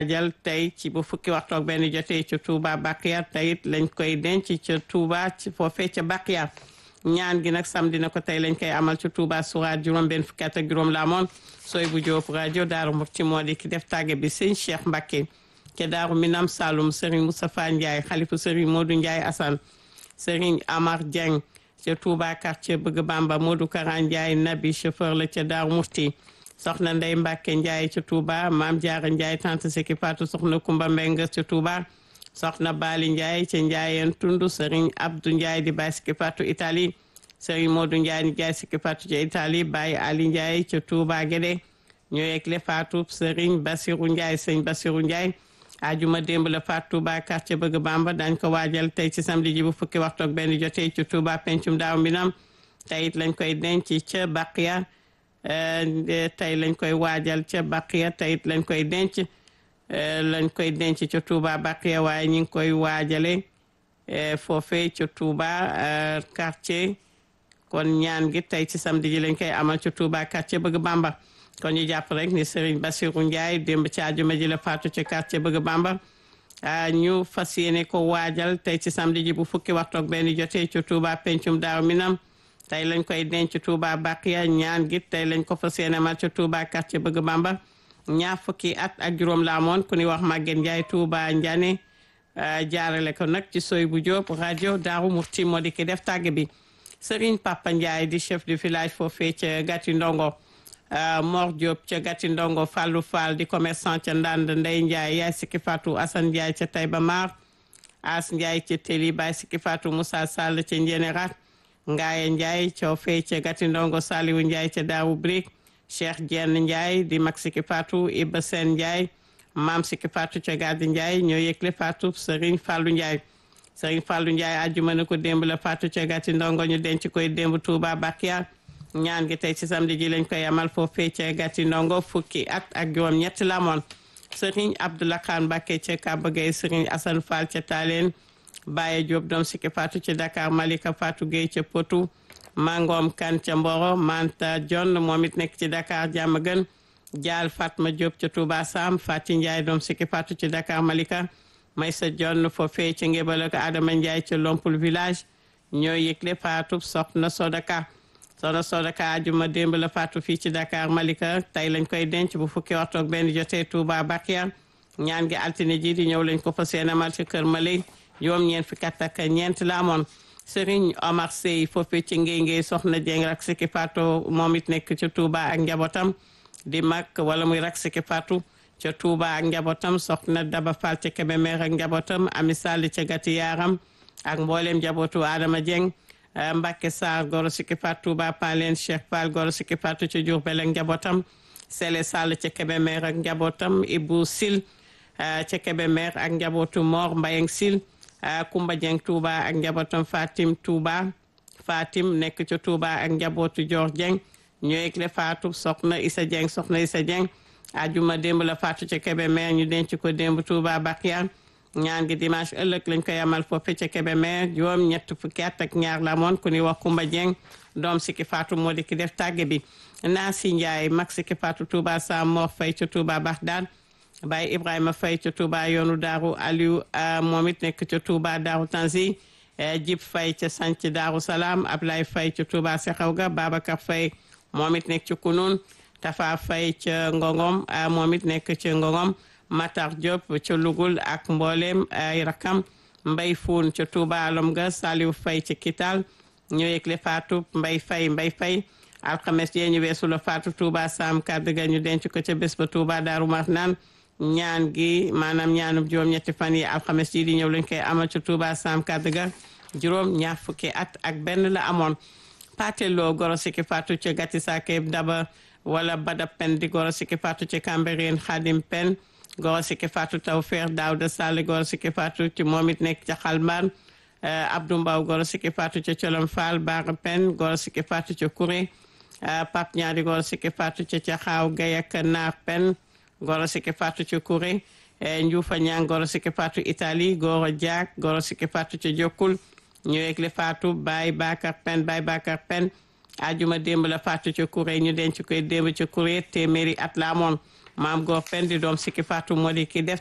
jal tey ci bu fukki waxtu ak benn jotee ci Touba Baqiya tey it lañ koy denc ca Touba ci foofee ca Baqiya ñaan gi nag samedi na ko tey lañ koy amal ci Touba Sourate juróom benn fukki at ak juróom la amoon sooy bu Jóob rajo Daaru Muxti moo di ki def tàgge bi sëñ Cheikh Mbacké ca Daaru Minam Saloum Serigne Moustapha Ndiaye xalifu Serigne Modou Ndiaye Assane Serigne Amar Dieng ca Touba quartier Bëgg Bamba Modou Kara Ndiaye Nabi chauffeur la ca Daaru Muxti soxna Ndey Mbàkke Njaay ca Touba maam Jaara Njaay tante Seki Fatou soxna Kumba Mbeng ca Touba soxna Baali Njaay ca Njaayeen Tundu Sëriñ Abdou Njaay di Baay Seki Fatou Italie Sëriñ Moodu Njaay ni Njaay Seki Fatou ca Italie Baay Ali Njaay ca Touba Gédé ñoo yegle Fatou Sëriñ Basiru Njaay sëñ Basiru Njaay ajuma démb la Fatou Touba quartier Bëgg Bamba dañ ko waajal tey ci samedi ji bu fukki waxtu ak benn jotee ci Touba pencum daaw mbinam tey it lañ koy denc ca Baqiya tey lañ koy waajal ca Baqiya tey it lañ koy denc lañ koy denc ca Touba Baqiya waaye ñu ngi koy waajale foofee ca Touba quartier kon ñaan gi tey ci samedi ji lañ koy amal ca Touba quartier Bëgg Bamba kon ñu jàpp rek ni Serigne Bassirou Ndiaye démb ci àjjuma ji la faatu ca quartier Bëgg Bamba ñu fas yéene ko waajal tey ci samedi ji bu fukki waxtu ak benn jotee ca Touba pencum daaw minam tey lañ koy denc Touba Baqiya ñaan gi tey lañ ko fas yéene mal ca Touba quartier Bëgg Bamba ñaar fukki at ak juróom la amoon ku ñuy wax Maguette Ndiaye Touba Ndiané jaarale ko nag ci soy bu Diop rajo Daaru Murti moo di ki def tàgg bi Serigne Papa Ndiaye di chef du village foofee ca Gati Ndongo Mor Diop ca Gati Ndongo Fallou Fall di commerçant ca Ndand Ndey Ndiaye yaay Siki Fatou Assane Ndiaye ca Taïba Mar As Ndiaye ca Téli Baye Siki Fatou Moussa Sall ca Njénérat Ngaaye Ndiaye coo fee ca Gati Ndongo Saliwu Ndiaye ca Daawu Brik Cheikh Dieng Ndiaye di mag Siki Fatou Iba Sen Ndiaye maam Siki Fatou ca Gadi Ndiaye ñoo yëgle Fatou Serigne Fallou Ndiaye Serigne Fallou Ndiaye àjjuma na ko démb la Fatou ca Gati Ndongo ñu denc koy démb Touba Bakia ñaan gi tey ci samedi ji lañ koy amal foofee ca Gati Ndongo fukki at ak juróom ñetti la amoon Serigne Abdoulaye Khan Mbacké ca Kaba Gueye Serigne Assane Fall ca Taaleen Baye Diop doom Siki Fatou ci Dakar Malika Fatou Gueye ca Potou Mangom Kan ca Mboro Manta John moom it nekk ci Dakar jàmm gën Jaal Fatma Diop ca Touba Sam Fati Ndiaye doom Siki Fatou ci Dakar Malika Maysa John foofee ca Ngébal ak Adama Ndiaye ca Lompul village ñoo yëgle Fatou soxna Sodaka soxna Sodaka ajuma démb la Fatou fii ci Dakar Malika tey lañ koy denc bu fukki waxtu ak benn jotee Touba Bakia ñaan gi altine ji di ñëw lañ ko fas yéene amal ci kër Malay juróom ñeent fukki at ak ñeent la amoon Serigne Omar Sey foofee ci ngey ngey soxna Dieng rak Siki Fatou moom it nekk ca Touba ak njabootam di mag wala muy rak Siki Fatou ca Touba ak njabootam soxna Daba Fall ca Kébémer ak njabootam Ami Sall ca Gati Yaram ak mboolem njabootu Adama Dieng Mbacke Sarr goro Siki Fatou Touba Palen Cheikh Fall goro Siki Fatou ca Diourbel ak njabootam Sele Sall ca Kébémer ak njabootam Ibou Sil ca Kébémer ak njabootu Mor Mbayeng Sil Kumba Dieng Touba ak njabootam Fatim Touba Fatim nekk ca Touba ak njabootu Dior Dieng ñoo yëgle Fatou soxna Issa Dieng soxna Issa Dieng ajuma démb la Fatou ca Kébémer ñu denc ko démb Touba Bakia ñaan gi dimanche ëllëg lañ koy amal foofu ca Kébémer juróom ñett fukki at ak ñaar la moon ku ni wax Kumba Dieng doom Siki Fatou moo di ki def tàgge bi Naasi Ndiaye mag Siki Fatou Touba Sam Mor Faye ca Touba Bagdad Baye Ibrahima Faye ca Touba yoonu Daaru Aliou moom it nekk ca Touba Daaru Tanzi Jib Faye ca Sanc Daaru Salaam Ablaye Faye ca Touba Sexawga Babacar Faye moom it nekk ca Kunun Tafa Faye ca Ngongom moom it nekk ca Ngongom Matar Diop ca Lugul ak mboolem ay rakam Mbay Fuun ca Touba Alom ga Saliou Faye ca Kital ñoo yëgle Fatou Mbay Faye Mbay Faye alxames yee ñu weesu la Fatou Touba Sam kàddu ga ñu denc ko ca bés ba Touba Daaru Marnaan ñaan gi maanaam ñaanub juróom-ñetti fan yi alxames yi di ñëw lañ koy amal ca Touba Sam kàddu ga juróom ñaar fukki at ak benn la amoon pateloo goro Siki Fatou ca Gati Sake Daba wala Bada Pen di goro Siki Fatou ca Cambérène Khadim Pen goro Siki Fatou Tawfeex Daouda Sall goro Siki Fatou ci moom it nekk ca Xalmbaan Abdou Mbaw goro Siki Fatou ca Colom Fall Bara Pen goro Siki Fatou ca Kouré Pap Ñaari goro Siki Fatou ca Caxaaw Gay ak Naar Pen goro Siki Fatou ca Kouré Njuufa Ñang goro Siki Fatou Italie goro Diak goro Siki Fatou ca Jokkul ñu yëgle Fatou Baye Bakar Pen Baye Bakar Pen ajuma démb la Fatou ca Kouré ñu denc koy démb ca Kouré téeméeri at la amoon maam Góor Pen di doom Sikki Fatou moo di ki def